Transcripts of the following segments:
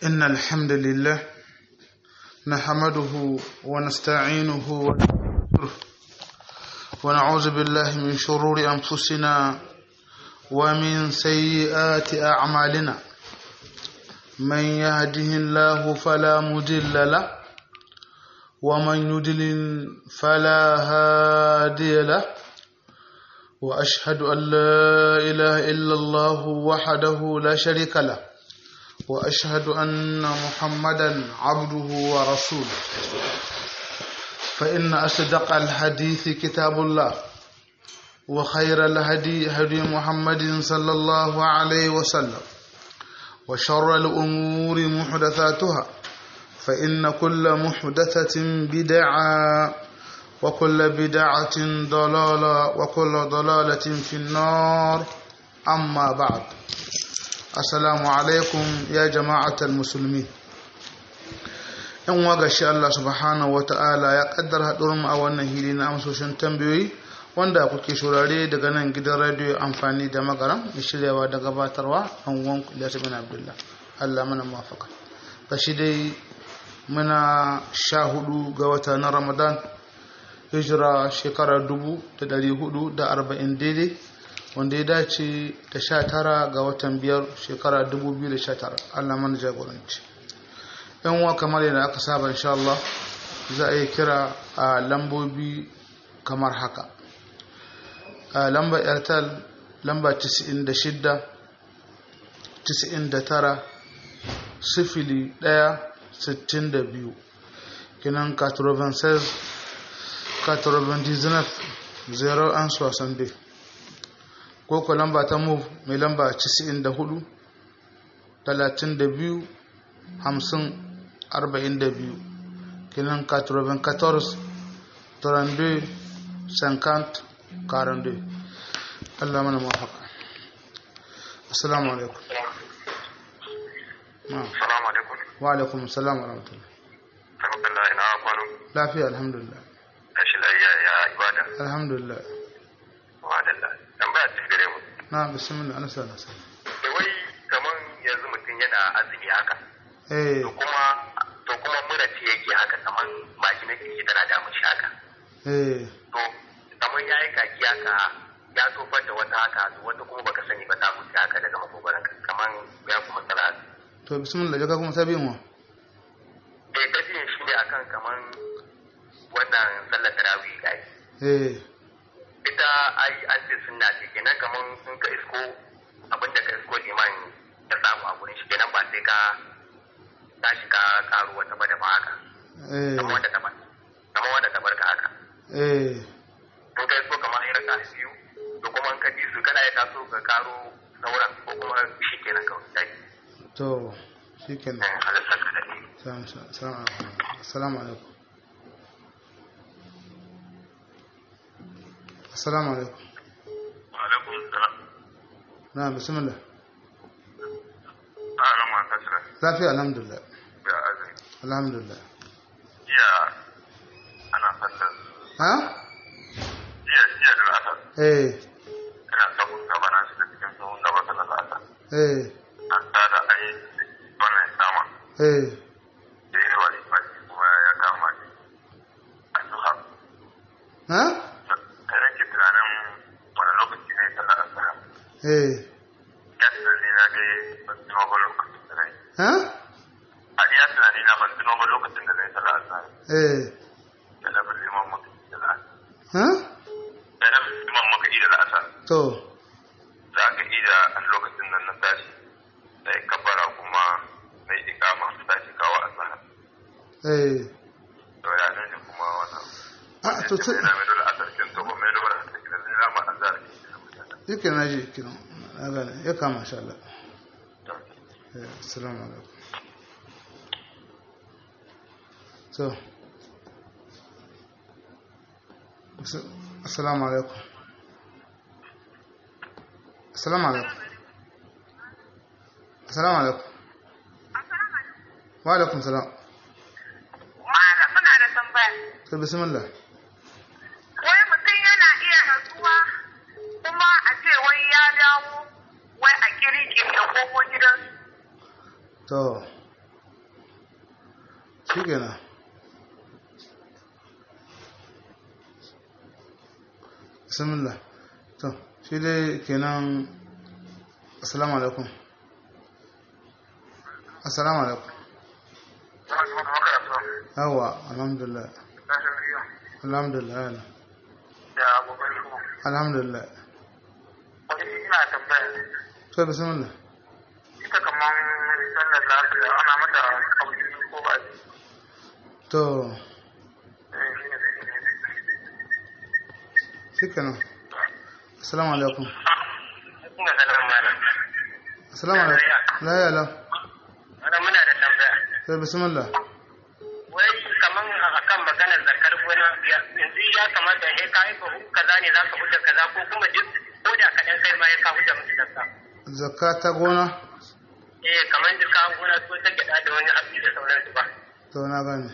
إن الحمد لله نحمده ونستعينه ونستغفره ونعوذ بالله من شرور أنفسنا ومن سيئات أعمالنا من يهده الله فلا مضل له ومن يضلل فلا هادي له وأشهد أن لا إله إلا الله وحده لا شريك له واشهد ان محمدا عبده ورسوله فان اصدق الحديث كتاب الله وخير الهدي هدي محمد صلى الله عليه وسلم وشر الامور محدثاتها فان كل محدثه بدعه وكل بدعه ضلاله وكل ضلاله في النار اما بعد assalamu alaikum ya jama'atar musulmi yan waga shi Allah subhanahu wata'ala ya kaddar haɗurin a wannan hili na amsoshin tambayoyi wanda kuke shurare daga nan gidan radiyo amfani da magaram da shiryawa da gabatarwa an wan Ilyas bin Abdullah Allah mana mafaka ga shi dai muna sha hudu ga wata na Ramadan hijira shekarar dubu da dari hudu da arba'in daidai wanda ya dace da sha tara ga watan biyar shekara 2019 Allah mana jagoranci yan uwa kamar yadda aka saba insha Allah za a yi kira a lambobi kamar haka a lamba airtel lamba 96 99 sifili 1 62 kinan 96 99 0 an 62 ko ko lamba ta move mai lamba 94 32 50 42 kinan 94 32 50 42 Allah mana mafaka assalamu alaikum Assalamu alaikum. wa alaikum assalam wa rahmatullah Alhamdulillah ina kwano. lafiya alhamdulillah Tashi lafiya ya ibada. alhamdulillah Wadalla. Tambaya ce gare mu. na bismillah ana sana sana Da wai kaman yanzu mutum yana azumi haka. eh To kuma to kuma mura ce yake haka kaman baki na kirki tana damun shi haka. eh To kaman yayi kaki haka ya tofar da wata haka to wata kuma baka sani ba ta mutu haka daga makogoron kaman ya kuma tsara. to bismillah jaka kuma sabi mu Eh gajiyan shi ne akan kaman wannan sallar tarawih ga yi. eh ita ai an ce sunna ce kenan kaman in ka isko abinda ka isko liman ya samu a gurin shi kenan ba sai ka tashi ka karu wata ba da ba haka eh kamar wanda ta bar kamar wanda ta barka haka eh in ka isko kamar irin ka biyu to kuma in ka ji su kana ya taso ka karo sauran ko kuma shi kenan kawai dai to shikenan eh halittar ka da ne Salam- salam- assalamu alaikum assalamu alaikum alaikum salam na bismillah a nan ma ta sira lafiya alhamdulillah ya azumi alhamdulillah jiya ana sallar ha jiya jiya da asar eh ina sabon gaba na shiga cikin tsohon gaba sallar asar eh an tada a yi wannan sama eh da yi wani baki kuma ya kama ni a duha ha da nake tunanin wani lokaci ne sallar asara eh ya tunani na dai ban tuno ba lokacin da na yi ha a iya tunani na ban tuno ba lokacin da na yi sallar asara eh da na bin liman maka da la'asar ha da na bin liman maka da la'asar to za ka ida a lokacin nan na tashi na yi kabbara kuma na yi ikama su tashi kawo asara eh to ya ne kuma wannan a to sai ina mai dole asar kin to ba mai dole asar kin da na ma azar yake na ji kiran na gane ya kama insha Allah eh assalamu alaikum so Ass- assalamu alaikum assalamu alaikum assalamu alaikum wa alaikum salam Malam muna da tambaya. to bismillah Wai mutum yana iya rasuwa kuma a ce wai ya dawo wai a kirki ya komo gidansu. to shi kenan bismillah to shi dai kenan assalamu alaikum assalamu alaikum yawa alhamdulillah alhamdulillah yana da abokan shi alhamdulillah wani ina tambaya to bismillah ita kaman sallar lafiya ana mata kauli ko ba to eh shi ne shi kenan assalamu alaikum ina sanar mana assalamu alaikum la ya la ana muna da tambaya to bismillah wai kaman akan maganar zakar gona yanzu ya kamata ne ka yi bahu kaza ne za ka huta kaza ko kuma duk ko da kaɗan kai ma ya ka huta musu zakka zakka ta gona eh kamar duk ka gona ko ta gyaɗa da wani abu da sauransu ba to na gane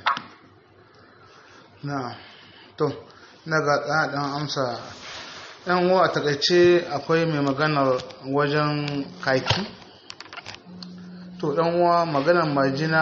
na to na ga ɗan ɗan amsa ɗan uwa a takaice akwai mai maganar wajen kaki to ɗan uwa maganar majina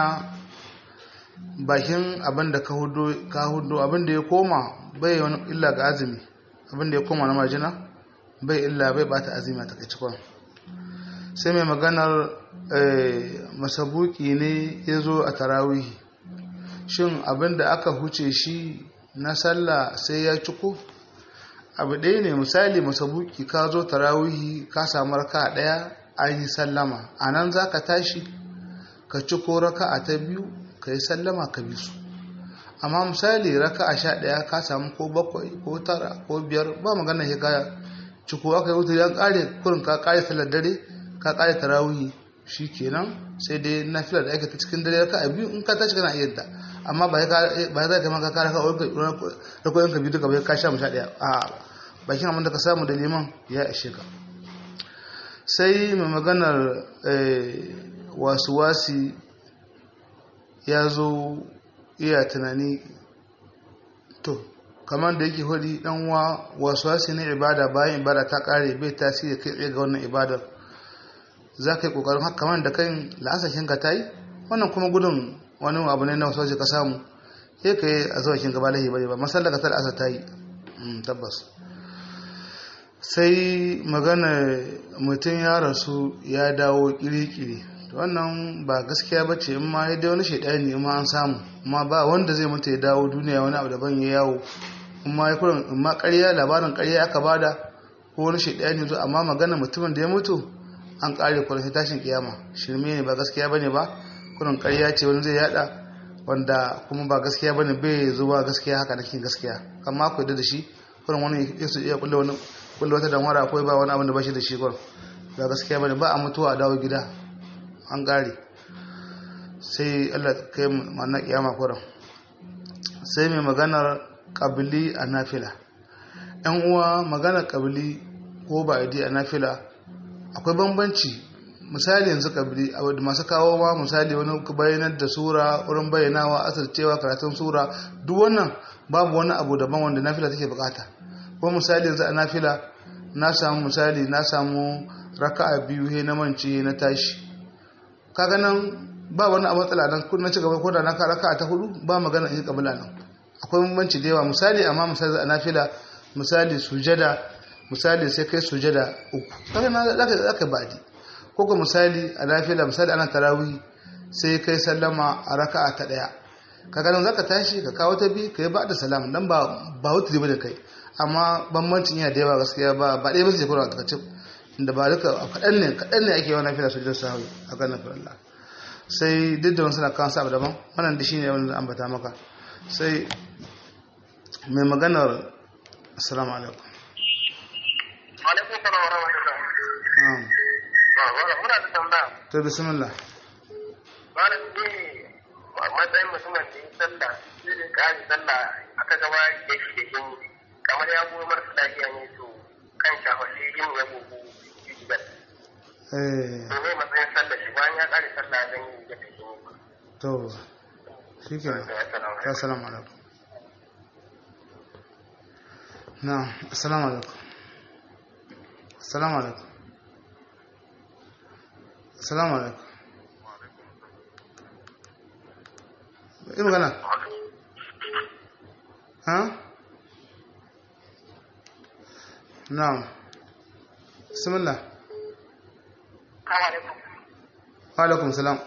bakin abin da ka hudu ka hudu abin da ya koma bai wani illa ga azumi abin da ya koma na majina bai illa bai bata azumi a takaice kwan sai mai maganar eh, masabuki ne ya zo a tarawihi shin abin da aka huce shi na sallah sai ya ciko abu ɗaya ne misali masabuki ka zo tarawihi ka samu raka ɗaya an yi sallama a nan za ka tashi ka ciko raka a ta biyu ka yi sallama ka bi su amma misali raka a sha ɗaya ka samu ko bakwai ko tara ko biyar ba magana ya ka ciko aka yi wuta ya ƙare kurin ka ƙare sallar dare ka ƙare tarawihi shi kenan sai dai na fila da ake ta cikin dare raka a biyu in ka tashi kana iya da amma ba ya za ka maka kare ka rakoyin ka biyu duka bai ka sha mu sha ɗaya a bakin abin da ka samu da liman ya ishe ka sai mai maganar wasu wasi ya zo iya tunani to kamar da yake hudi dan wa wasu wasi na ibada bayan ibada ta kare bai tasiri kai tsaye ga wannan ibadar za ka yi kokarin haka kamar da kan la'asashin ka ta yi wannan kuma gudun wani abu ne na wasu wasu ka samu sai ka yi a zawashin gaba lahi bane ba masallar ka ta asa ta yi tabbas sai magana mutum ya rasu ya dawo kiri-kiri wannan ba gaskiya ba ce in ma ya dai wani shaidani in ma an samu amma ba wanda zai mutu ya dawo duniya wani abu daban ya yawo in ma ya kurin in ma ƙarya labarin ƙarya aka bada ko wani shaidani zo amma magana mutumin da ya mutu an ƙare kurin sai tashin kiyama shirme ne ba gaskiya bane ba kurin ƙarya ce wani zai yada wanda kuma ba gaskiya bane bai zuwa gaskiya haka nake gaskiya amma ku da shi kurin wani yasu iya kulle wani kulle wata damara akwai ba wani abin da ba shi da shi kurin ba gaskiya bane ba a mutuwa a dawo gida an gare sai Allah kai mana kiyama kuran sai mai maganar kabili a nafila yan uwa maganar kabili ko ba idi a nafila akwai bambanci misali yanzu kabili a wadda masu kawo ma misali wani bayanar da sura wurin bayyanawa asircewa karatun sura duk wannan babu wani abu daban wanda nafila take bukata ko misali yanzu a nafila na samu misali na samu raka'a biyu he na mance na tashi kaga nan ba wani a matsala nan kun na cigaba ko da na raka ta hudu ba magana in kabila nan akwai bambanci da yawa misali amma misali a nafila misali sujada misali sai kai sujada uku kaga na zaka zaka badi ko ko misali a nafila misali ana tarawih sai kai sallama a raka'a ta daya kaga nan zaka tashi ka kawo ta bi kai ba da salam dan ba ba wutri bane kai amma bambancin yana da yawa gaskiya ba ba dai ba sai kuma ka ce da ba duka kaɗan ne kaɗan ne ake yawan fila sujjar sahawi a kan nafin Allah sai duk da wani suna kan sabu daban wannan da shi ne wanda ambata maka sai mai maganar assalamu alaikum alaikum salam wa rahmatullah muna da tambaya to bismillah malam ne matsayin mutumin da yi sallah sai da ƙari sallah aka gaba da shi da shi kamar ya goyi marasa lafiya ne to kan shafa shi yin ya gogo eh to ne matsayin sallah shi bayan ya ƙare sallah zan yi ya tafi ne to shi ke assalamu alaikum na assalamu alaikum assalamu alaikum assalamu alaikum yi magana ha na'am bismillah wa alaikum salam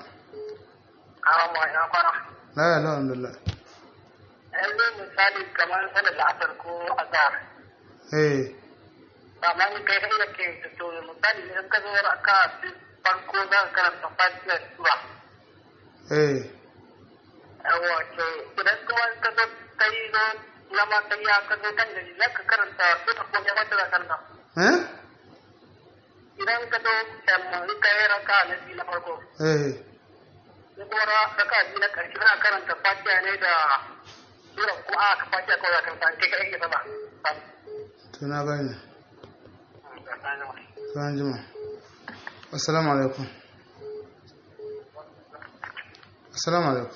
la ya la alhamdulillah yanzu misali kamar sanar da asar ko azhar eh amma in kai da ke to misali in ka zo raka farko za ka karanta fatiha sura eh yawa to idan kuma ka zo kai zo na ma kai ya ka zo kan da za ka karanta duka ko ya mata da karanta eh idan ka zo in ka yi raka na biyu na farko eh sai kuma raka biyu na karshe kana karanta fatiha ne da sura ko a ka fatiha kawai za ka karanta kai kai ke sama to na gane kan jima assalamu alaikum assalamu alaikum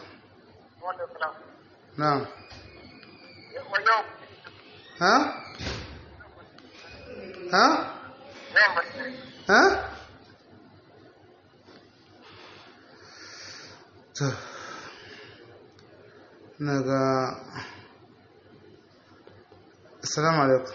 na'am ha ha ha to naga assalamu alaikum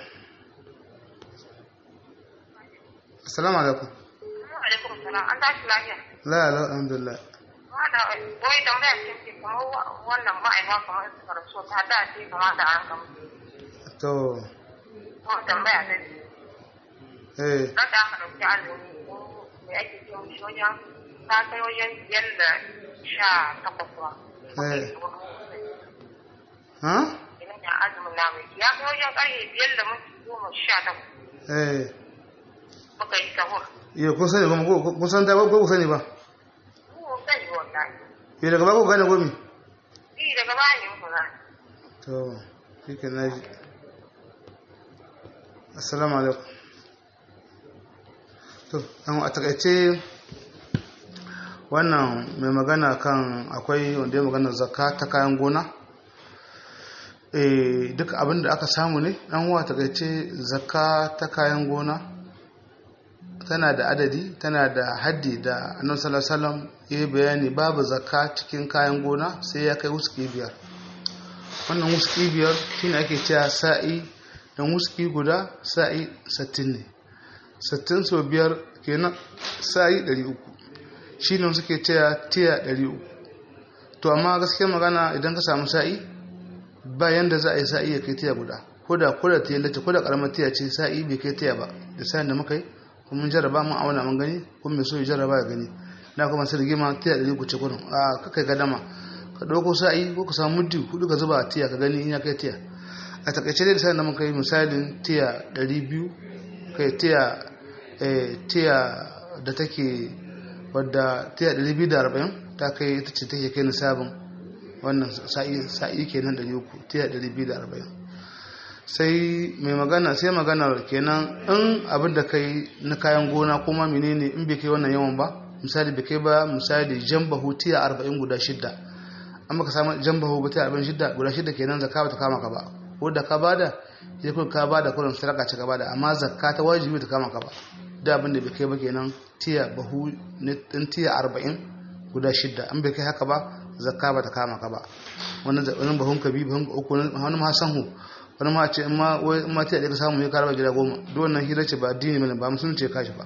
assalamu alaikum alaikum salam an tashi lafiya la la alhamdulillah wanda wai tambaya ce ce kamar wannan ma'aikata kamar suka rasu ta da ce kamar da an kama to ko tambaya ta ce eh na da aka ɗauki azumi ko me ake ce mishi wajen ta kai wajen biyar da sha takwas ba eh ha idan ya azumin namu ya kai wajen ƙarfe biyar da minti goma sha takwas eh muka yi sahur yo kun sani ba ko kun san ta ba ko kun sani ba mu sani wallahi yo daga ba ko gane gomi shi daga baya ne muka gane to shike naji assalamu alaikum to an a takaice wannan mai magana kan akwai wanda ya magana zakka ta kayan gona eh duk abin da aka samu ne an wa takaice zakka ta kayan gona tana da adadi tana da haddi da annabi sallallahu alaihi wasallam ya bayani babu zakka cikin kayan gona sai ya kai wuski biyar wannan wuski biyar shine ake cewa sa'i dan wuski guda sa'i 60 ne 60 so biyar kenan sa'i 300 shine suke cewa tiya 300 to amma gaskiya magana idan ka samu sa'i ba yanda za a yi sa'i ya kai tiya guda ko da ko da tiya lati ko da karamar tiya ce sa'i bai kai tiya ba da sa'in da muka yi kuma mun jarraba mun auna mun gani kuma mai so ya jarraba ya gani na kuma sai rigima tiya ɗari ku ce kurin a kakai gadama ka ɗauko sa'i ko ka samu muddi hudu ka zuba a tiya ka gani in ya kai tiya a takaice dai da sa'in da muka yi misalin tiya ɗari biyu kai tiya tiya da take wadda tiya ɗari biyu da arba'in ta kai ita ce take kai nisabin wannan sa'i kenan ɗari uku tiya ɗari biyu da arba'in sai mai magana sai maganar kenan in abin da kai na kayan gona kuma menene in bai kai wannan yawan ba misali bai kai ba misali jambahu tiya arba'in guda shidda an baka samu jambahu ba tiya arba'in shidda guda shidda kenan zakka ba ta kama ka ba ko da ka bada sai kun ka bada kullum sadaka ce ka bada amma zakka ta wajibi ta kama ka ba da abin da bai kai ba kenan tiya bahu din tiya arba'in guda shidda an bai kai haka ba zakka ba ta kama ka ba wannan bahun ka bi bahun uku wani ma sanhu wani ma ce in ma ta ka samu ya karaba gida goma duk wannan hira ce ba addini bane ba musulunci ya kashi ba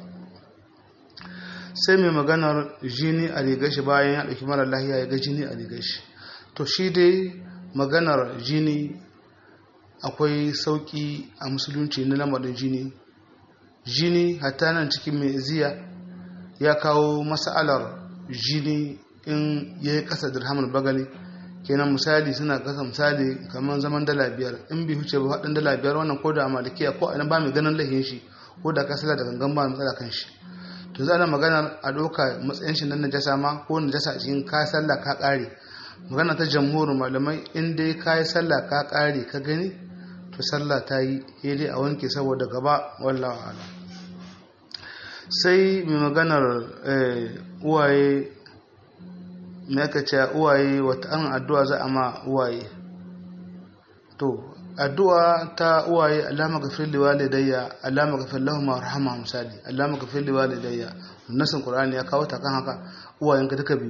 sai mai maganar jini a rigar shi bayan ya ɗauki mara lahiya ya ga jini a rigar shi to shi dai maganar jini akwai sauƙi a musulunci na lamarin jini jini hatta nan cikin mai ziya ya kawo mas'alar jini in ya yi ƙasa dirhamar bagali kenan misali suna kasa misali kamar zaman dala biyar in bi huce ba haɗin dala biyar wannan ko da a malikiya ko a ba mai ganin lahin shi ko da ka sala da gangan ba matsala kan shi to za a magana a ɗauka matsayin shi na najasa ma ko najasa a cikin ka sallah ka ƙare magana ta jamhurin malamai in dai ka yi sallah ka ƙare ka gani to sallah ta yi dai a wanke saboda gaba wallawa ala sai mai maganar uwaye me aka ce uwaye wata an addu'a za a ma uwaye to addu'a ta uwaye alama gafir li walidayya alama gafir lahum warhamha misali alama gafir li walidayya nasin qur'ani ya kawo ta kan haka uwayen ka duka biyu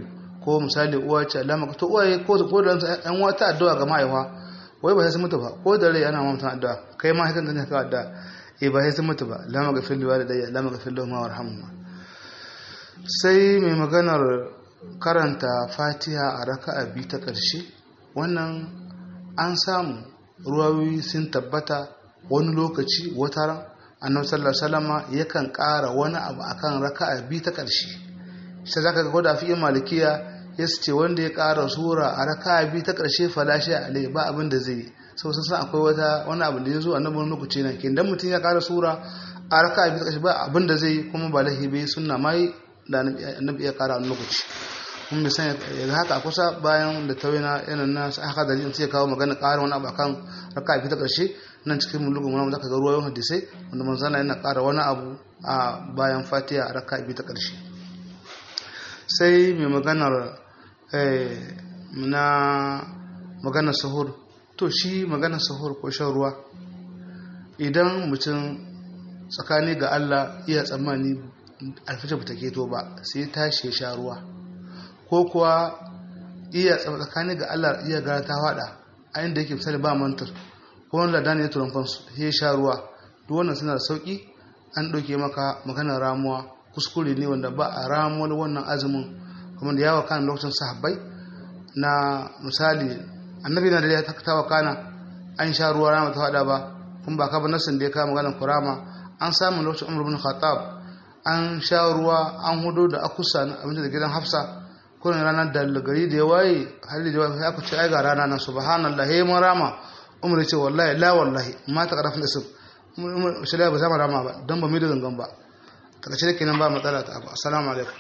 ko misali uwa ce Allah maka to uwaye ko ko da an wata addu'a ga mahaifa wai ba sai sun mutu ba ko da rai ana ma mutum addu'a kai ma hakan da ka addu'a eh ba sai sun mutu ba la maga fil walidayya la maga fil ma warhamhuma sai mai maganar karanta Fatiha a raka'a biyu ta ƙarshe wannan an samu ruwayoyi sun tabbata wani lokaci wata ran annabi sallallahu alaihi wasallam yakan ƙara wani abu akan raka'a biyu ta ƙarshe sai zaka ga gwada fi malikiya ya ce wanda ya ƙara sura a raka'a biyu ta ƙarshe falashi alai ba abin da zai yi sau sun san akwai wata wani abu da ya zo annabi wani lokaci nan ke dan mutum ya ƙara sura a raka'a biyu ta ƙarshe ba abin da zai yi kuma ba lahi bai sunna mai da annabi ya ƙara wani lokaci kun bai san ya haka kusa bayan da tawina yanan na haka da jin sai kawo magana ƙara wani abu akan raka'a biyu ta ƙarshe nan cikin mulugun wani zaka ga ruwayoyin hadisai wanda manzana yana ƙara wani abu a bayan fatiha a raka'a biyu ta ƙarshe sai mai maganar na maganar sahur to shi maganar sahur ko shan ruwa idan mutum tsakani ga Allah iya tsammani alfajir ba ta keto ba sai tashi ya sha ruwa ko kuwa iya tsakani ga Allah iya gara ta fada a inda yake misali ba mantar ko wani ladani ya turan fansu ya sha ruwa duk wannan suna da sauki an ɗauke maka maganar ramuwa kuskure ne wanda ba a ramuwar wannan azumin kuma da yawa kan lokacin sahabbai na misali annabi na da ya takatawa kana an sha ruwa rama ta fada ba kuma ba ka ba nasin da ya kawo maganar kurama an samu lokacin umar bin khattab an sha ruwa an hudu da akusa na abinci da gidan hafsa kullum ranar da gari da ya waye hali da waye aka ce ai ga rana nan subhanallah he mun rama umar ya ce wallahi la wallahi ma ta karafin da su umar shi ba za mu rama ba don ba mu da gangan ba daga ce kenan ba matsala ta abu assalamu alaikum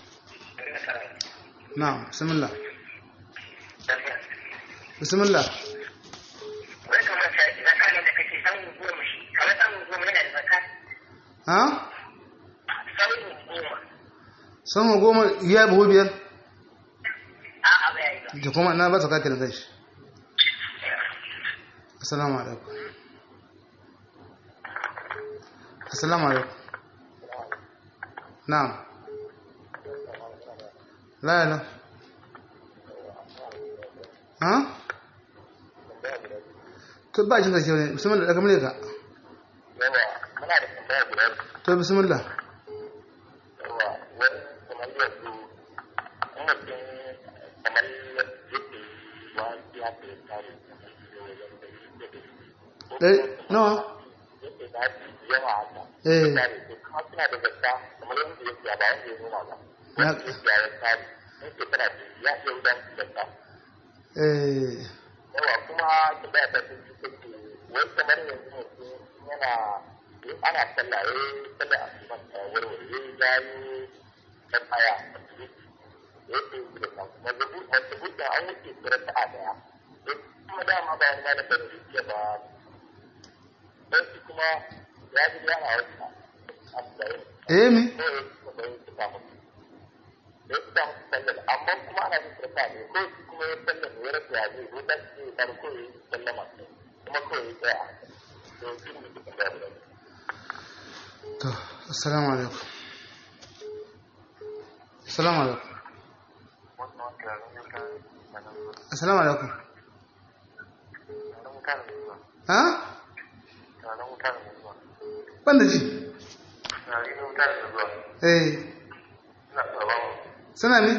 na'am bismillah bismillah wai kamar sa zaka ne da kake samun goma shi kamar samun goma yana da zaka ha samun goma sama goma ya buhu biyar a a bai yi da kuma na ba su kake da kai shi assalamu alaikum assalamu alaikum na'am la la ha to ba jin gaske ne bismillah daga mure ka yawa muna da tambaya guda to bismillah yawa wani kamar yanzu in mutum kamar yake wani ya fi tare dai nawa yake da yawa haka eh tare to kuma suna da zakka kamar yadda yake ba wanda ya noma ba na wanda yake ya tare yake tana da ya iya wudan zakka eh yawa kuma tambaya ta sun ci take wai kamar yanzu mutum yana in ana sallah eh sallah a cikin warware ya yi ta tsaya a cikin da yake yi da kan mazabu mazabu da an wuce tsira ta a daya eh kuma dama ba wani malamin da yake ba don shi kuma ya ji yana wata a tsaye eh me ko ya ci kuma yin tuka musu da ya tuka musu sallar amma kuma ana yin tsirka ne ko shi kuma ya sallar ne ya rasa ya zai ko dan ce ya ko ya yi sallama kuma ko ya yi tsaya to shi ne dukkan da ya to assalamu alaikum assalamu alaikum assalamu alaikum ha ban da ji eh suna ne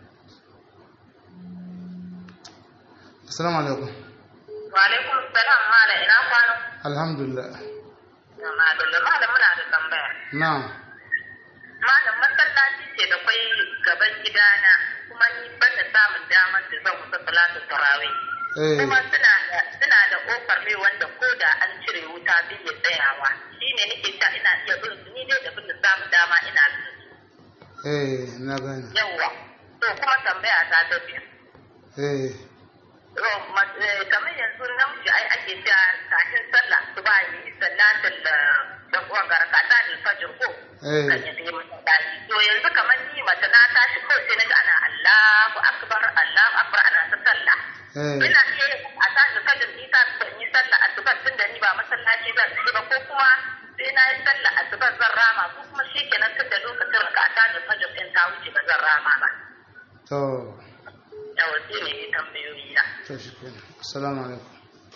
assalamu alaikum Wa alaikum salam mala ina kwana. alhamdulillah Madalla malam muna da tambaya. na'am Malam masallaci ce da kwai gaban gidana kuma ni ban da samun damar da zan kusa salatu tarawih. eh Kuma suna da suna da kofar mai wanda ko da an cire wuta bai iya tsayawa. Shine nake ta ina iya bin su ni dai da bin da samun dama ina bin su. eh na gane Yawwa. To kuma tambaya ta ta biyu. eh kamar yanzu namiji ai ake cewa kafin sallah su ba yi sallatin da da uwan garka ta ne fajr ko eh kan yi sai masallaci to yanzu kamar ni mace na tashi ko sai naga ana Allahu akbar Allahu akbar ana ta sallah eh ina iya yin a tashi fajr ni ta ban yi sallah asuba tun da ni ba masallaci zan ci ba ko kuma sai na yi sallah asuba zan rama ko kuma shikenan tun da lokacin ka a tashi fajr din ta wuce ba zan rama ba to yawa sai ne yi tambayoyi na to shi kenan assalamu alaikum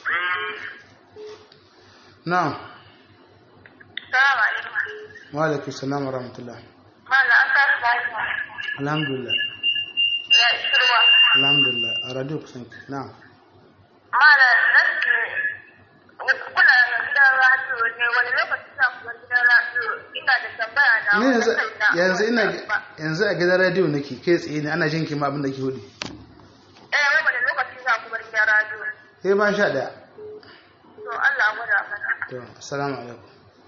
na'am salamu alaikum wa alaikum salam wa rahmatullah mana an kasu lafiya alhamdulillah ya shirwa alhamdulillah a radio kusan ki na'am mana nasu kuna gidan radio ne wani lokaci sa kuma gidan radio ina da tambaya na ni yanzu wani kaina. yanzu ina yanzu a gidan radio nake kai tsaye ne ana jin ki ma abin da ke hudu eh wai wani lokaci sa kuma gidan radio sai ban sha daya to Allah ya gwada mana to assalamu alaikum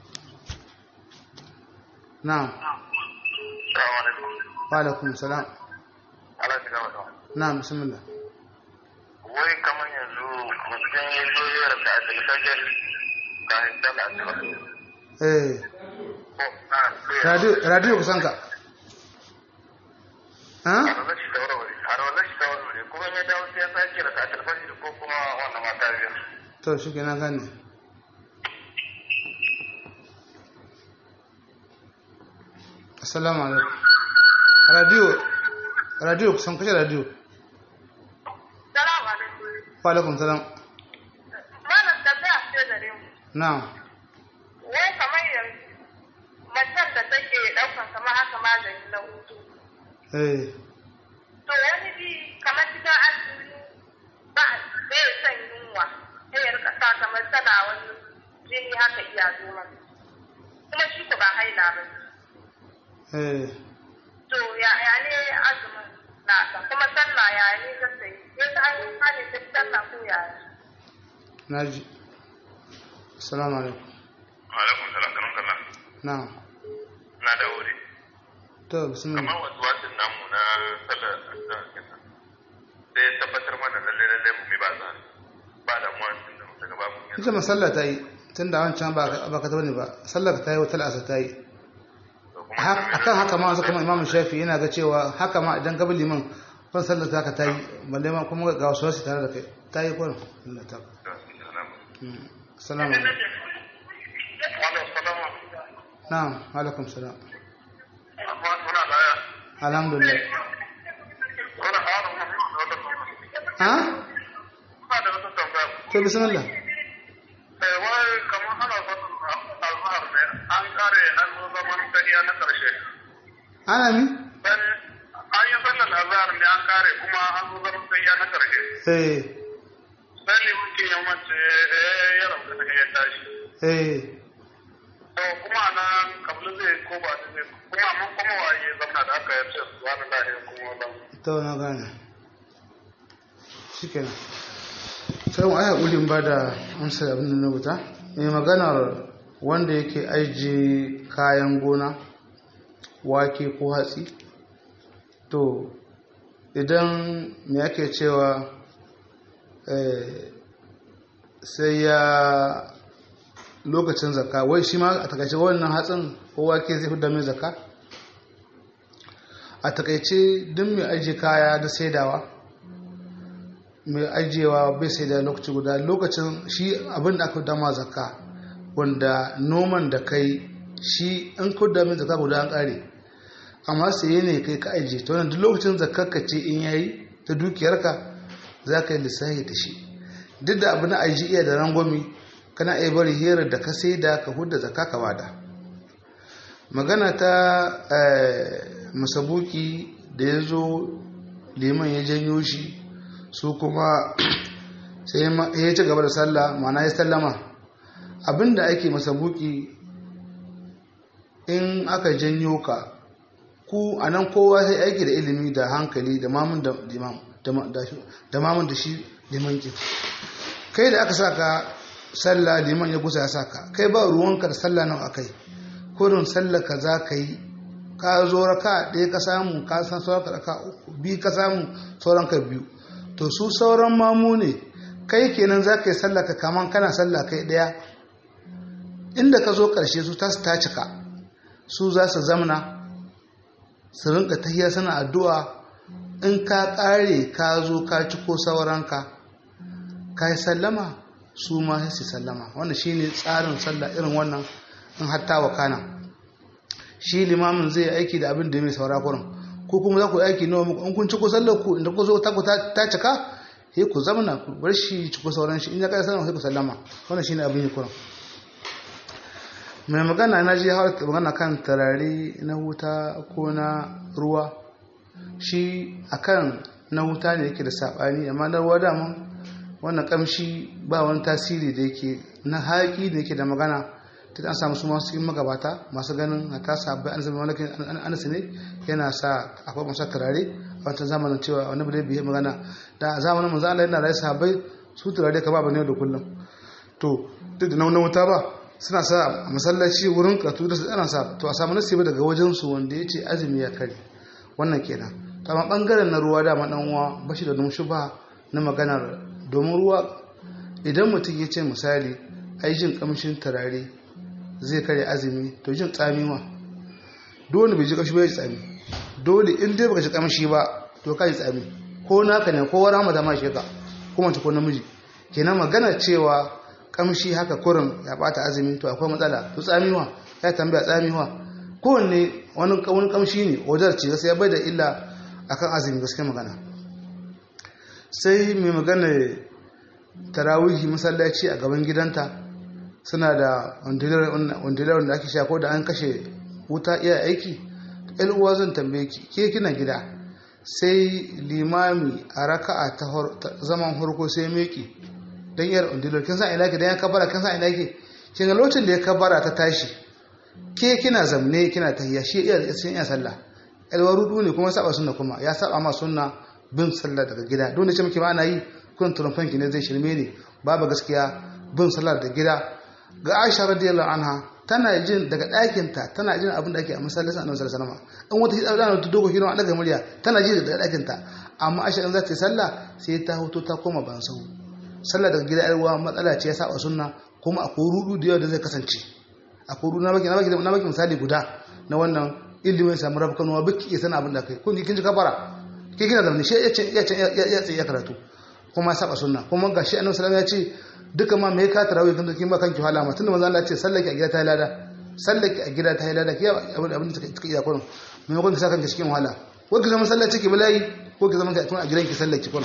na'am Assalamu alaikum. wa alaikum salam Allah ya gama da. na'am bismillah Wai kamar yanzu mutum ya zo ya rasa a tilfajar ga dala ta. eh Ko na sai radio radio kusan ka ha a ranar shi tawarware. A ranar shi tawarware. Kuma ya dawo sai ya sake rasa a tilfajar ko kuma wannan mata biyar. to shi kenan gane assalamu alaikum radio radio kusan kashe radio salamu alaikum wa alaikum salam malam tambaya ce gare mu na'am wai kamar yanzu macen da take ɗaukan kamar haka magani na hutu eh to wani bi kamar cikin azumi ba bai son yunwa sai ya rika sa kamar tana wani jini haka iya zo masa kuma shi ko ba haila ba eh to ya ya ne azumin nasa kuma sallah ya ne zata yi ya ta an yi hali ta sallah ko ya naji assalamu alaikum Alaikum salam kanon kana. na'am Na da wuri. to bismillah Kamar wasu wasin namu na sallar azhar kenan. Sai ya tabbatar mana lalle lalle mu mi ba za. Ba da mu tun da daga babu yanzu. ita masalla ta yi tun da wancan ba ba ka tabbani ba sallar ta yi wata la'asa ta yi Ha- akan haka ma wasu kuma imamu shafi yana ga cewa haka ma idan ka bi liman kan sallar ta ka ta yi balle ma kuma ga wasu wasu tare da kai ta yi kwanan Allah ta Mm. assalamu alaikum Wannan salama. na'am alaikum salam Amma muna baya. alhamdulillah Wani harin mu da wata tambaya. ha Ba da wata tambaya. to bismillah Eh, wai kamar ana fatan azhar ne an kare an zo zaman tafiya na karshe. ana mi Dan an yi sallar azhar ne an kare kuma an zo zaman tafiya na karshe. eh Sai limukin ya mace eh, ya rabu da ya tashi. eh To kuma nan kablu zai ko ba zai kuma mun kuma waye zama da aka yace subhanallahi kuma wannan. to na gane shikenan sai mu aya ulin ba da amsar abin da na rubuta mai maganar wanda yake aiji kayan gona wake ko hatsi to idan me ake cewa eh, sai ya lokacin zakka wai shi ma a takaice wannan hatsin ko wake zai fi mai zakka a takaice duk mai ajiye kaya da saidawa mai ajiyewa bai sai da lokaci guda lokacin shi abin da aka dama zakka wanda noman da kai shi an kudda min zakka guda an kare amma saye ne kai ka ajiye ta wannan duk lokacin zakkar ka ce in yayi ta dukiyarka za ka yi lissafi da shi duk da abu na aji iya da rangwami kana iya bari hirar da ka sai da ka hudda zakka ka bada magana ta masabuki da ya zo liman ya janyo shi su kuma sai ya ci gaba da sallah mana ya sallama abinda ake masabuki in aka janyo ka ku a nan kowa sai aiki da ilimi da hankali da mamun da mamun da shi liman ke kai da aka saka sallah liman ya gusa ya saka kai ba ruwanka da sallah nan akai kurin sallah ka za ka yi ka zo raka ɗaya ka samu ka san sauran ka raka uku biyu ka samu sauran ka biyu to su sauran mamu ne kai kenan za ka yi sallah ka kaman kana sallah kai ɗaya inda ka zo ƙarshe su ta ta cika su za su zamna su rinka tahiya sana addu'a in ka ƙare ka zo ka ci ko sauranka ka yi sallama su ma sai su sallama wannan shine tsarin sallah irin wannan in hatta wa kana shi limamin zai aiki da abin da mai saura kurin ko kuma za ku yi aiki nawa muku in kun ci ko sallar ku inda ku zo ta ku ta ta cika sai ku zamana ku bar shi ci ko sauran shi in ya kai sallama sai ku sallama wannan shine abin yi kuran mai magana na ji har magana kan tarare na wuta ko na ruwa shi akan na wuta ne yake da sabani amma na ruwa dama wannan kamshi ba wani tasiri da yake na haƙi da yake da magana ta an samu su masu yin magabata masu ganin a ta sabbai an zama wani anasi ne yana sa akwai masu turare a wata zamanin cewa wani bude biye magana da a zamanin manzo Allah yana rayu sahabbai su turare ka ba ne da kullum to duk da na wuta ba suna sa a masallaci wurin karatu da su ana sa to a samu nasibi daga wajen su wanda ya ce azumi ya kare wannan kenan to amma bangaren na ruwa dama dan uwa bashi da numshi ba na maganar domin ruwa idan mutum ya ce misali ai jin kamshin turare zai kare azumi to jin tsami ma dole bai ji kashi bai ji tsami dole in dai baka ji kamshi ba to ka ji tsami ko naka ne ko wani hamada ma sheka ko mace ko namiji kenan magana cewa kamshi haka kurin ya bata azumi to akwai matsala to tsamiwa ya tambaya tsamiwa kowanne wani wani kamshi ne wajen ce gaskiya bai da illa akan azumi gaskiya magana sai mai magana tarawihi masallaci a gaban gidanta suna da wandilar wanda ake sha ko da an kashe wuta iya aiki uwa zan tambaye ki ke kina gida sai limami a raka'a ta zaman harko sai meki don yar wandilar kin san ina ki don ya kabara kin san ina ki kin ga lokacin da ya kabara ta tashi ke kina zamne kina tahiyya shi iya da iya sallah alwa rudu ne kuma saba sunna kuma ya saba ma sunna bin sallah daga gida don da ce muke ma ana yi kun turfan ki ne zai shirme ne babu gaskiya bin sallah da gida ga Aisha radiyallahu anha tana jin daga ɗakin ta tana jin abin da ake a masallacin Annabi sallallahu alaihi wasallam in wata hidda da ta dogo hidima daga murya tana ji daga ɗakin ta amma Aisha in za ta yi sallah sai ta hoto ta koma ban sahu sallah daga gida yarwa matsala ce ya saba sunna kuma akwai rudu da yawa da zai kasance akwai rudu na baki na baki na baki misali guda na wannan ilimin samu rabu kanuwa baki iya sana abin da kai kun kin ji kafara ke kina zamani shi ya ce ya ce ya ce ya karatu kuma ya saba sunna kuma ga shi annabi sallallahu alaihi wasallam ya ce duka ma me ka tarawih kan kin ba kanki hala ma tunda manzo Allah ya ce sallaki a gida ta lada sallaki a gida ta lada ki abin abin da kike iya kullum me kun sa kanki cikin wahala ko ki zama sallaci ki bala'i ko ki zama a gidan ki sallaki kullum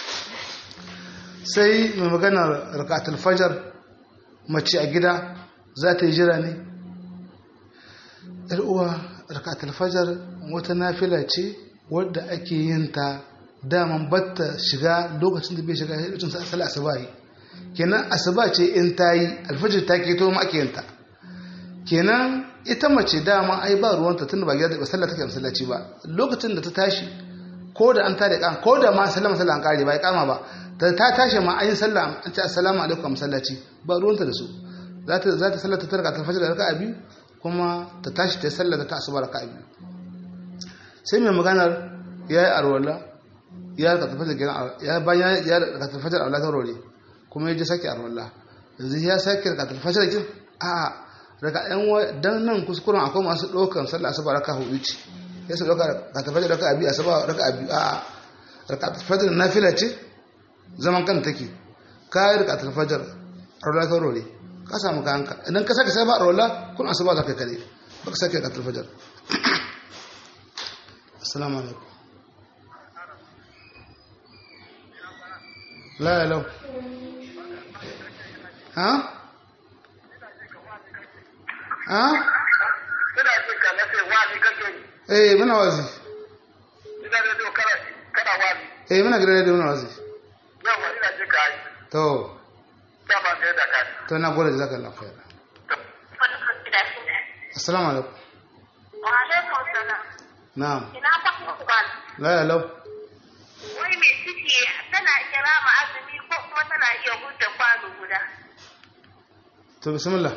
sai mai magana rakatul fajr mace a gida za ta yi jira ne yar uwa rakatul fajr wata nafila ce wadda ake yin ta daman batta shiga lokacin da bai shiga lokacin sa asali asuba yi kenan asuba ce in ta yi alfajir ta ke to ma ake yin ta kenan ita mace dama ai ba ruwanta tun ba gida da sallah take masallaci ba lokacin da ta tashi ko da an tare kan ko da ma sallama sallah an kare ba ya kama ba ta ta tashi ma an yi sallah an ce assalamu alaikum masallaci ba ruwanta da su za ta za ta sallar ta tarka ta fajr da raka'a biyu kuma ta tashi ta sallar ta asuba raka'a biyu sai mai maganar yayi arwala ya raka tafajar gidan ya bayan ya raka tafajar Allah ta rore kuma ya ji sake arwala yanzu ya sake raka tafajar kin a raka yan dan nan kuskuren akwai masu ɗaukan sallah asuba raka hudu ce ya su ɗauka raka tafajar raka abi asuba raka abi a raka tafajar nafila ce zaman kan take ka yi raka tafajar arwala ta rore ka samu kayanka idan ka sake sabon arwala kun asuba za ka kare ba ka sake raka tafajar assalamu alaikum لا لا ها ها Ina jin ka nace wazi kake yi. eh muna wazi Ina da do kana kana wazi. eh muna gare da muna wazi Yawa ina jin ka yi. to Dama ga da ka. to na gode jazakallahu khair assalamu alaikum Wa alaikum salam. na'am Ina fa ku ba. la la Wai mai ciki tana iya rama azumi ko kuma tana iya hujja kwano guda. to bismillah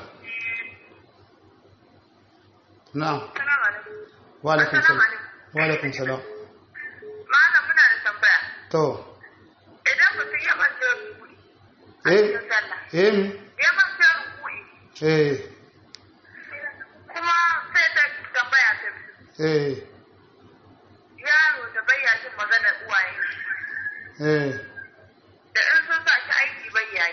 na'am Assalamu alaikum. wa alaikum salam wa alaikum salam Malam muna da tambaya. to Idan mutum ya manta rukuni a eh cikin sallah. eh mi? Ya manta rukuni eh kuma sai ta tambaya ta biyu. eh Yaro da bayya jin maganar uwaye eh da in sun sa shi aiki bai yayi.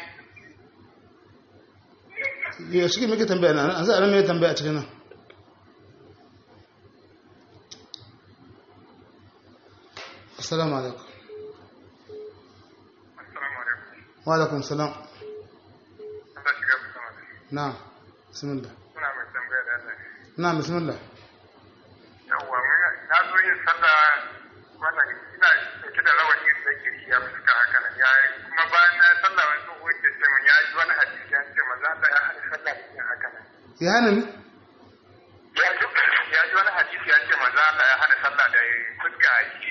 ya shi muke tambaya na an sai an mai tambaya cikin nan assalamu alaikum assalamu alaikum wa alaikum salam Allah shiga ku sama na bismillah kuna mai tambaya da Allah na bismillah yawwa na zo yin sallah wannan ina dauke da rawani da giri ya fuska haka nan ya kuma bayan na sallah wani tsoho ke ce min ya ji wani hadisi ya ce maza Allah ya hana sallah da yin haka nan ya hana ni ya ji ya ji wani hadisi ya ce maza Allah ya hana sallah da fuska a jiki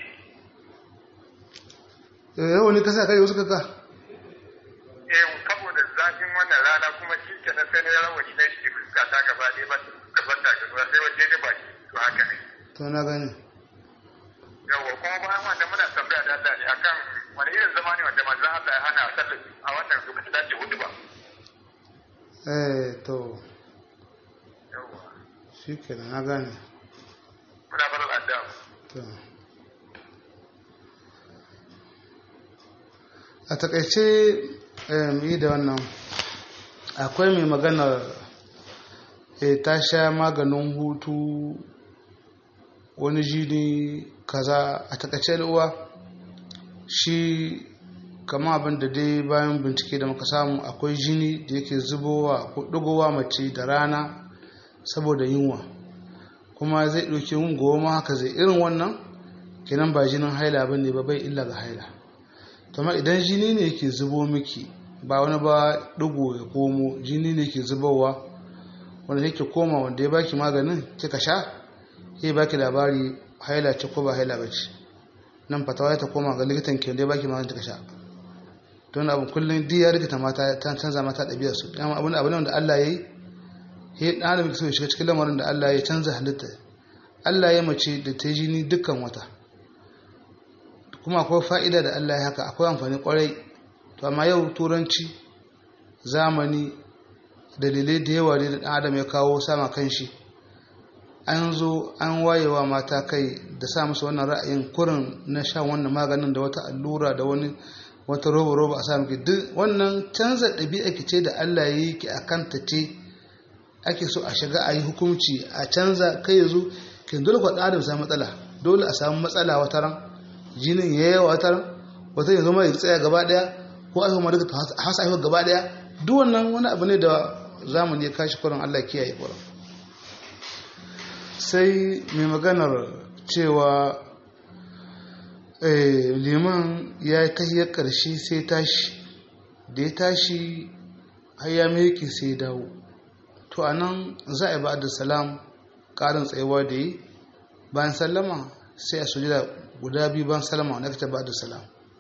eh yau ne kasa kai wasu kaka eh saboda zafin wannan rana kuma shi ke na sai na rawani na shi fuska ta gaba ɗaya ba gaban ta gaba sai waje da baki to haka ne to na gani yawwa kuma bayan wanda muna tambaya da Allah ne akan wani irin zama ne wanda manzon Allah ya hana sallah a wannan lokacin da ake hudu ba eh to yawwa shi kenan na gane muna barin addu'a to a takaice eh, mu yi da wannan akwai mai maganar eh, ta sha maganin hutu wani jini kaza a takaice uwa shi kama abin da dai bayan bincike da muka samu akwai jini da yake zubowa ko ɗigowa mace da rana saboda yunwa kuma zai ɗauki yin goma haka zai irin wannan kenan ba jinin haila ba ne ba bai illa ga haila amma idan jini ne ke zubo miki ba wani ba ɗigo ya komo jini ne ke zubowa wanda yake koma wanda ya baki maganin kika sha ya baki labari haila ce ko ba haila ba ce nan fatawa ta koma ga likitan ke da ya baki maganin kika sha don abin kullum duk ya rikita mata ta canza mata ɗabi'ar su dama abin abin da Allah ya yi he ɗan adam so ya shiga cikin lamarin da Allah ya canza halitta Allah ya mace da ta jini dukkan wata kuma akwai fa'ida da Allah ya haka akwai amfani kwarai to amma yau turanci zamani dalilai da yawa ne da ɗan adam ya kawo sama kan shi an zo an wayewa mata kai da sa musu wannan ra'ayin kurin na sha wannan maganin da wata allura da wani wata roba roba a sa miki duk wannan canza ɗabi'a ki ce da Allah ya yi ki a kanta ce ake so a shiga a yi hukunci a canza kai yanzu kin dole ku ɗan samu matsala dole a samu matsala wata ran jinin ya yi wata ran wata yanzu mai tsaya gaba ɗaya ko a kuma duka hasa haihuwa gaba ɗaya duk wannan wani abu ne da zamani ya kashi kurin Allah kiyaye kurin sai mai maganar cewa liman ya yi tahiyar ƙarshe sai tashi da ya tashi har ya meke sai dawo to a nan za a ba da salam ƙarin tsayuwa da yi bayan sallama sai a sujada guda biyu bayan sallama wanda ka ba da salam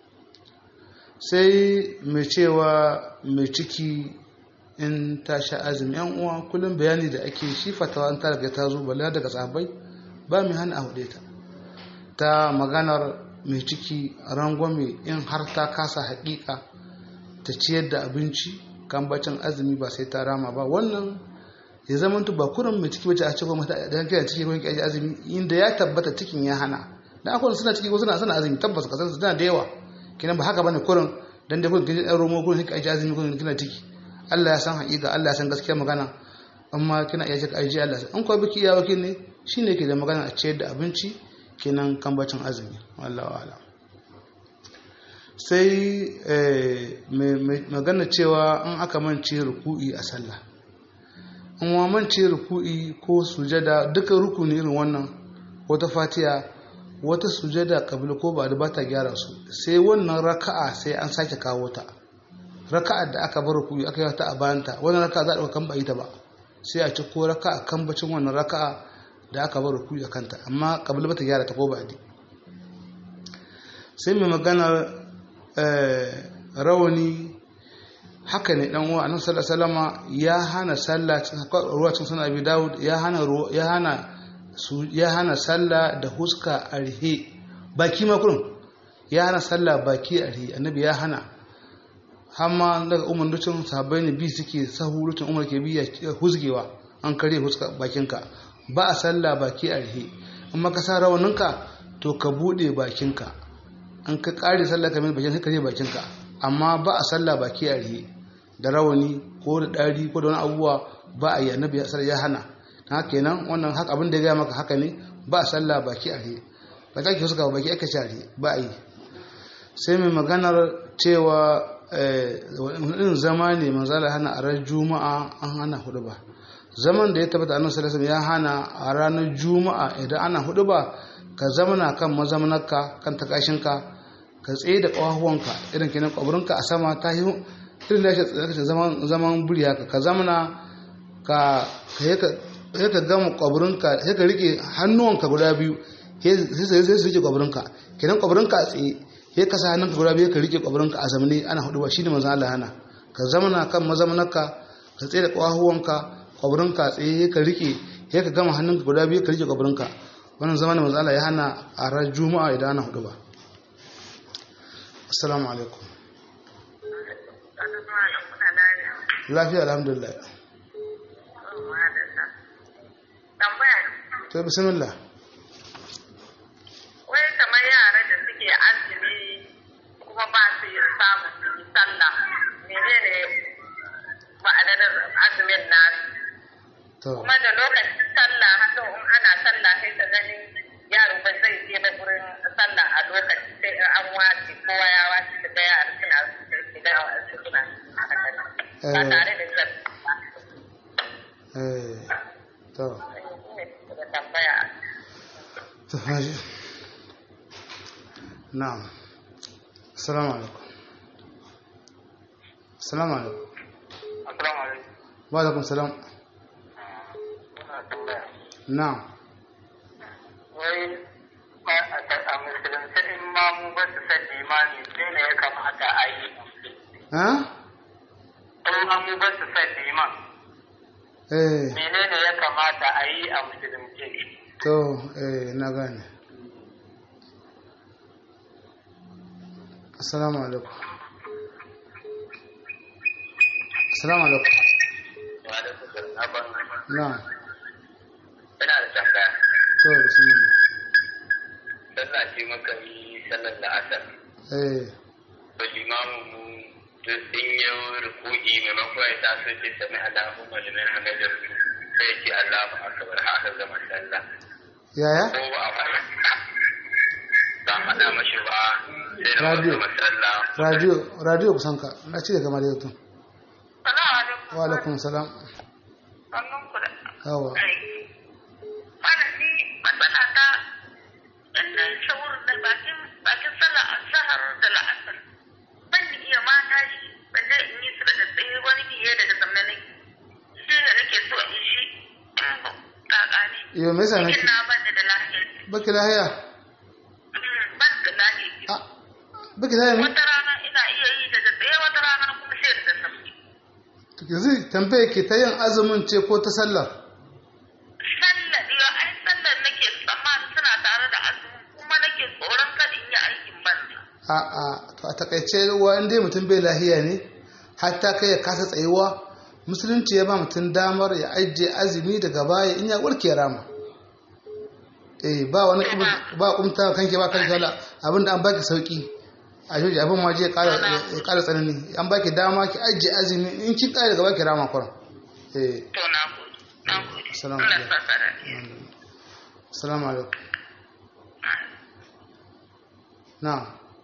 sai mai cewa mai ciki in ta sha azumi yan uwa kullum bayani da ake shi fatawa an ta daga ta zo bala daga sahabbai ba mai hana a hude ta ta maganar mai ciki rangwame in har ta kasa haƙiƙa ta ciyar da abinci kan bacin azumi ba sai ta rama ba wannan ya zama ba kurin mai ciki bace a cikin mata da kai ciki ko kai azumi inda ya tabbata cikin ya hana dan akwai suna ciki ko suna suna azumi tabbas ka san suna da yawa kinan ba haka bane kurin dan da kurin kin dan romo kurin kai azumi kurin kina ciki Allah ya san haƙiƙa Allah ya san gaskiya magana amma kina iya cika aiji Allah an kuwa biki iya wakil ne shine ke da magana a ciyar da abinci kenan kambacin azumi wallahu a'lam sai magana cewa in aka mance ruku'i a sallah in wa mance ruku'i ko sujada duka rukuni irin wannan wata fatiya wata sujada kabila ko ba da bata gyara su sai wannan raka'a sai an sake kawo ta raka'a da aka bar ruku'i aka yi ta a bayanta wannan raka'a za a ɗauka kan ba ita ba sai a ci ko raka'a kan bacin wannan raka'a da aka bar ruku'i a kanta amma kabila bata gyara ta ko ba sai mai maganar rawani haka ne dan uwa annabi sallallahu alaihi wasallama ya hana sallah ruwa cikin sunan abi daud ya hana ya hana su ya hana sallah da huska arhe baki ma kurun ya hana sallah baki arhe annabi ya hana hamma daga umar lucin sahabbai ne bi suke sahu lucin umar ke biya husgewa an kare huska bakinka ba a sallah baki arhe amma ka sa rawaninka to ka bude bakinka an ka kare sallah kamar bakin sai ka je bakinka amma ba a sallah baki a rihe da rawani ko da dari ko da wani abubuwa ba a yi annabi ya hana haka kenan wannan haka abin da ya gaya maka haka ne ba a sallah baki a rihe ba ta ke suka ba ki aka share ba a yi sai mai maganar cewa irin zama ne manzala hana a ran juma'a an hana hudu ba zaman da ya tabbata annabi sallallahu ya hana a ranar juma'a idan ana hudu ba ka zamana kan mazamanarka kan takashinka ka tsaye da ƙawahuwanka irin kenan ƙwaburinka a sama ta yi irin da ya zaman zaman buri haka ka zamana ka ka ka gama ƙwaburinka sai ka rike hannuwanka guda biyu sai su rike ƙwaburinka kenan ƙwaburinka a tsaye sai ka sa hannunka guda biyu ka rike ƙwaburinka a zamani ana hudu ba shine manzo Allah hana ka zamana kan mazamanarka ka tsaye da ƙawahuwanka ƙwaburinka a tsaye ka rike sai ka gama hannunka guda biyu ka rike ƙwaburinka wannan zamanin manzo Allah ya hana a ran juma'a idan ana hudu ba assalamu alaikum lafiya alhamdulillah to bismillah wai kamar yara da suke azumi kuma ba su yi samu su yi sallah menene ma'anar azumin nasu to kuma da lokacin sallah haka in ana sallah sai ta gani yaro ba zai je ba gurin sallah a lokaci sai in an wace kowa ya wace ta ga yara suna shiga wasu suna haka nan ba tare da zan eh to da tambaya to haji na'am assalamu alaikum assalamu alaikum assalamu alaikum wa alaikum salam ina tambaya na'am wai a musulunci in ma mu ba su san limani sai ne ya kamata a yi ha in ma mu ba su san liman eh menene ya kamata a yi a musulunci to eh na gane assalamu alaikum assalamu alaikum wa da su zarnaban na'am ina da tambaya to bismillah sallah ce muka yi sallar da asar eh ba limamin mu duk in yi ruku'i maimakon ya taso ce sami Allahumma liman hamidar sai ce Allahu akbar haka zama sallah yaya ko ba a faɗa ba a faɗa mashi ba sai da Radio. zama sallah radio radio kusan ka na ci daga mare tun salamu alaikum wa alaikum salam sannun ku da yawa aiki wannan ni matsala ta ɗan shawur da bakin bakin sallah azhar da la'asar ban ni iya mata shi ban zai in yi su da tsaye wani biye daga zamna nake shi ne nake so in shi in kaka ne yo me yasa cikin nake na ban da lafiya baki lahiya Mm, ban da lafiya ah baki lahiya ne wata rana ina iya yi daga tsaye wata rana kuma sai da sauki to yanzu tambaye ke ta yin azumin ce ko ta sallar sallar yau ai sallar nake tsammanin suna tare da azumi kuma nake tsoron kada in yi aikin banza a'a to a takaice ruwa in dai mutum bai lahiya ne hatta kai ya kasa tsayuwa musulunci ya ba mutum damar ya ajiye azumi daga baya in ya warke rama eh ba wani kuma- ba kumta kanke ba kanke wala abinda an baki sauki a joji abin ma je ya kara ya kara tsanani an baki dama ki ajiye azumi in kin kare daga baki rama kuran eh to na gode na gode Assalamu Allah alaikum. sa ka da assalamu alaikum na'am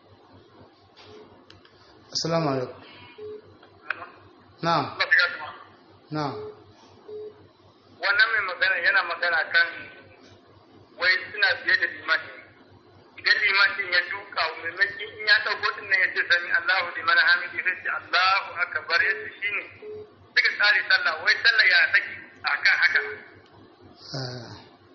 assalamu alaikum na'am na'am wannan mai magana yana magana kan wai suna biye da limani idan limanin ya duka maimakon in ya ɗauko din nan ya ce sami Allahu liman hamidi sai ce Allahu akbar ya ce shine suka tsari sallah wai sallah ya take akan haka Ah.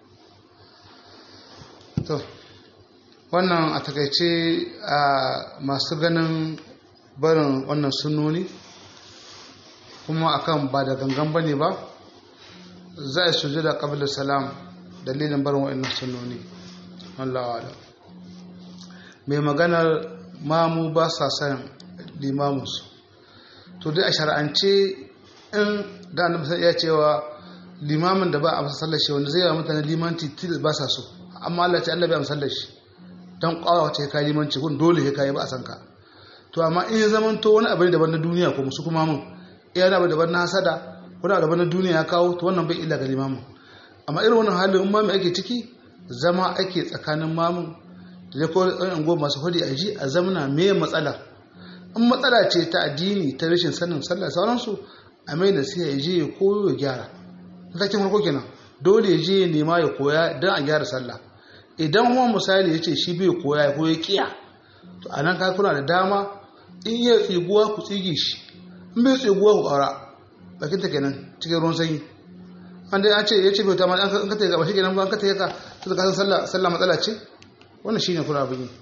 to wannan a takaice a masu ganin barin wannan sunoni kuma akan ba da gangan bane ba za a suje da qabla salam dalilin barin wa'annan sunoni wallahu a'lam mai maganar mamu ba sa san limamusu to dai a shar'ance in da annabi sai ya cewa limamin da ba a masa sallar shi wanda zai yi wa mutane limanci til ba sa so amma Allah ce Allah bai amsa sallar shi dan kwawa ce kai limanci kun dole sai kai ba a san ka to amma in ya zaman to wani abu ne daban na duniya ko musu kuma mun iya da abu daban na hasada wani abu daban na duniya ya kawo to wannan bai illa ga limamin amma irin wannan halin in mamu ake ciki zama ake tsakanin mamun da ko ɗan ungo masu hudi a ji a zamana me matsala in matsala ce ta addini ta rashin sanin sallah sauransu a mai nasiha ya je ya koyo ya gyara matakin farko kenan dole ya je ya nema ya koya don a gyara sallah idan kuma misali ya ce shi bai koya ko ya kiya to a nan ka kuna da dama in ya tsiguwa ku tsige shi in bai tsiguwa ku ƙara bakin ta kenan cikin ruwan sanyi an dai an ce ya ce bai ta ma an ka ta gaba shi kenan ba an ka ta ka to ka san sallah sallah matsala ce wannan shine kula abin yi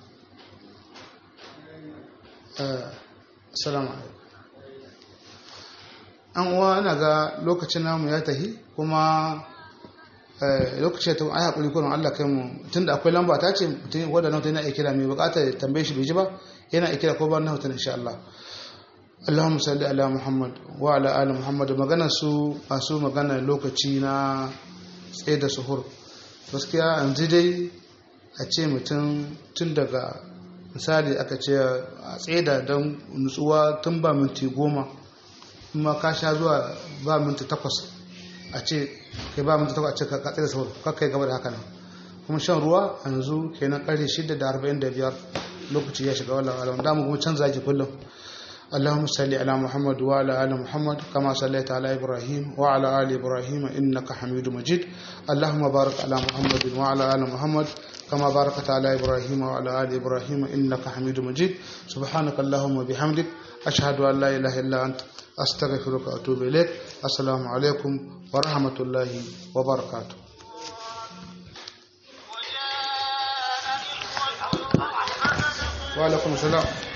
assalamu alaikum an uwa ina ga lokacin namu ya tahi kuma lokacin ta ai hakuri kullum Allah kai mu tunda akwai lamba ta ce mutum wanda nan yana iya kira mai bukata ya tambaye shi bai ji ba yana iya kira ko ba nan insha Allah Allahumma salli ala Muhammad wa ala ali Muhammad magana su masu magana lokaci na tsaye da suhur gaskiya yanzu dai a ce mutum tun daga misali aka ce a tsaye da don nutsuwa tun ba minti goma kuma ka sha zuwa ba minti takwas a ce kai ba minti takwas a ce ka tsaye da sauro kakai gaba da haka nan kuma shan ruwa a yanzu kenan karfe shida da arba'in da biyar lokaci ya shiga wallah alam da mu kuma canza ki kullum اللهم صل على محمد وعلى ال محمد كما صليت على ابراهيم وعلى ال ابراهيم انك حميد مجيد اللهم بارك على محمد وعلى ال محمد كما باركت على ابراهيم وعلى ال ابراهيم انك حميد مجيد سبحانك اللهم وبحمدك اشهد ان لا اله الا انت استغفرك واتوب اليك السلام عليكم ورحمه الله وبركاته وعليكم السلام